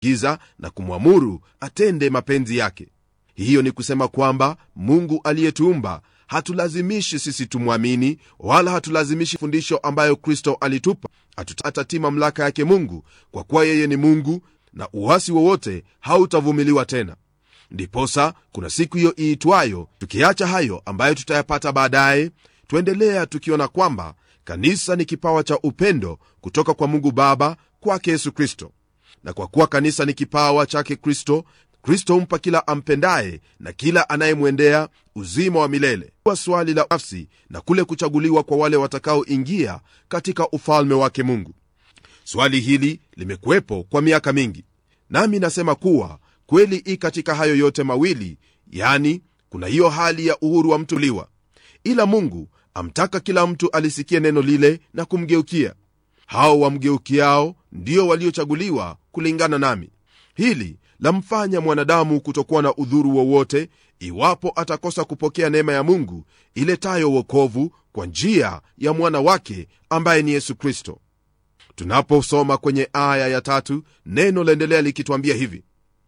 giza na kumwamuru atende mapenzi yake hiyo ni kusema kwamba mungu aliyetuumba hatulazimishi sisi tumwamini wala hatulazimishi fundisho ambayo kristo alitupa atutatii mamlaka yake mungu kwa kuwa yeye ni mungu na uwasi wowote hautavumiliwa tena ndiposa kuna siku hiyo iitwayo tukiacha hayo ambayo tutayapata baadaye twaendelea tukiona kwamba kanisa ni kipawa cha upendo kutoka kwa mungu baba kwake yesu kristo na kwa kuwa kanisa ni kipawa chake kristo kristo humpa kila ampendaye na kila anayemwendea uzima wa milele kwa swali la nafsi na kule kuchaguliwa kwa wale watakaoingia katika ufalme wake mungu swali hili limekuwepo kwa miaka mingi nami nasema kuwa kweli i katika hayo yote mawili yani kuna hiyo hali ya uhuru wa mtu liwa ila mungu amtaka kila mtu alisikie neno lile na kumgeukia hao wamgeukiao ndio waliochaguliwa kulingana nami hili lamfanya mwanadamu kutokuwa na udhuru wowote iwapo atakosa kupokea neema ya mungu iletayo wokovu kwa njia ya mwana wake ambaye ni yesu kristo tunaposoma kwenye aya ya tatu neno laendelea likitwambia hivi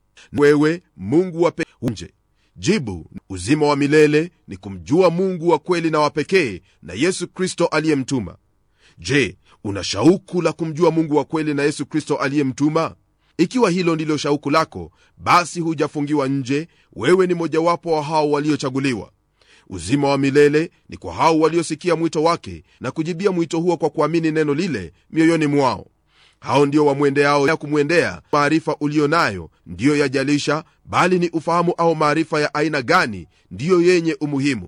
wewe mungu wape nje jibu uzima wa milele ni kumjua mungu wa kweli na wa pekee na yesu kristo aliyemtuma je una shauku la kumjua mungu wa kweli na yesu kristo aliyemtuma ikiwa hilo ndilo shauku lako basi hujafungiwa nje wewe ni mojawapo wa hao waliochaguliwa uzima wa milele ni kwa hao waliosikia mwito wake na kujibia mwito huo kwa kuamini neno lile mioyoni mwao hao ndio wamwendeao ya kumwendea maarifa uliyo nayo ndiyo yajalisha bali ni ufahamu au maarifa ya aina gani ndiyo yenye umuhimu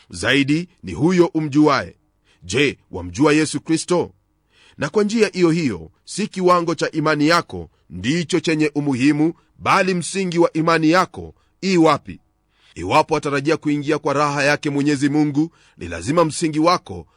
zaidi ni huyo umjuaye je wamjua yesu kristo na kwa njia hiyo hiyo si kiwango cha imani yako ndicho chenye umuhimu bali msingi wa imani yako ii wapi iwapo atarajia kuingia kwa raha yake mwenyezi mungu ni lazima msingi wako